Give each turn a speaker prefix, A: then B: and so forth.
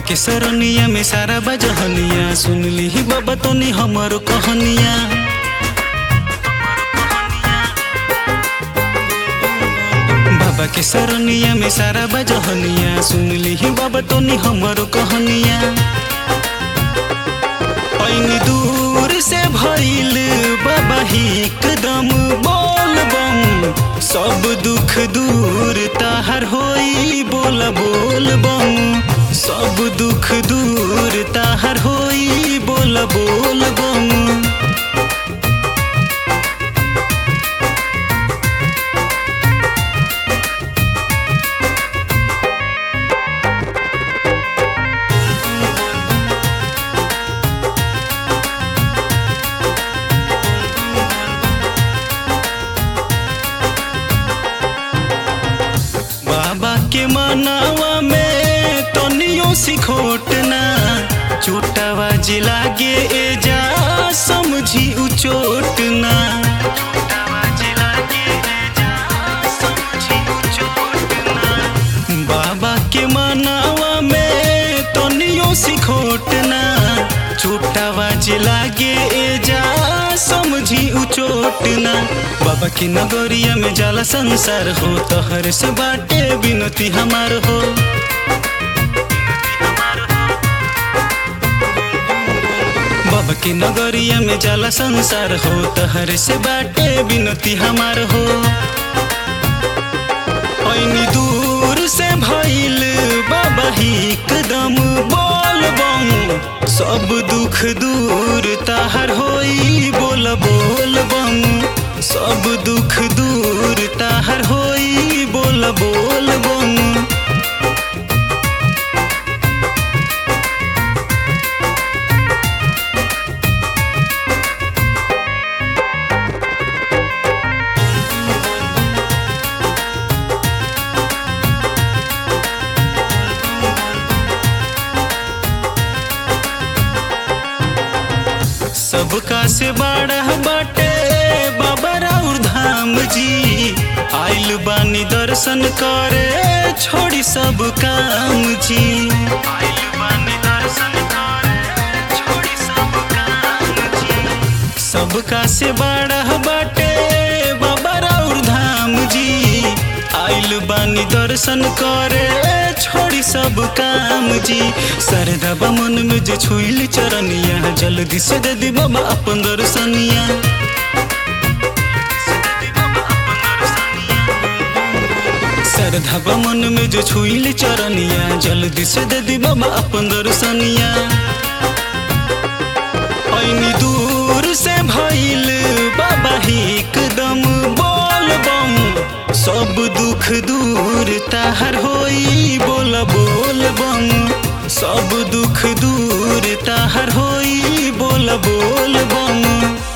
A: के सरनिया में सारा बजहनिया सुन ली बाबा तनी हमर कहनिया बाबा के सरनिया में सारा बजहनिया सुन ली बाबा तनी हमर कहनिया ऐनी दूर से भइल बाबा ही एकदम बोल बम सब दुख दूर ताहर होई बोल बोल बम सब दुख दूर ताहर होई बोल बोल बम बाबा के मनावा में तनियो सिखोटना चोटावा जिला गे ए जा समझी उ चोटना बाबा के मनावा में तनियो सिखोटना चोटावा जिला गे ए जा समझी उ चोटना बाबा की नगरिया में जाला संसार हो तहर से बाटे बिनती हमार हो बाबा की नगरिया में जाला संसार हो तहर से बाटे बिनती हमार हो ऐनी दूर से भइल बाबा ही एकदम बोल बम सब दुख दूर ताहर होई बोल बोल बम सब दुख दूर ताहर होई बोल बोल बम सबका से बड़ा बाटे बाबा राउर धाम जी आइल बानी दर्शन करे छोड़ी सब काम जी आइल बानी दर्शन करे छोड़ी सब काम जी सबका से बड़ा बाटे बाबा राउर धाम जी आइल बानी दर्शन करे छोड़ी सब काम जी सरदा मन में जो छुइल चरनिया जल्दी से दे दी बाबा अपन दर्शनिया सरधा मन में जो छुइल चरनिया जल्दी से दे दी बाबा अपन दर्शनिया ऐनी दूर से भइल बाबा ही एकदम बोल बम सब दुख दूर ताहर होई बोल बोल बम सब दुख दूर ताहर होई बोल बोल बम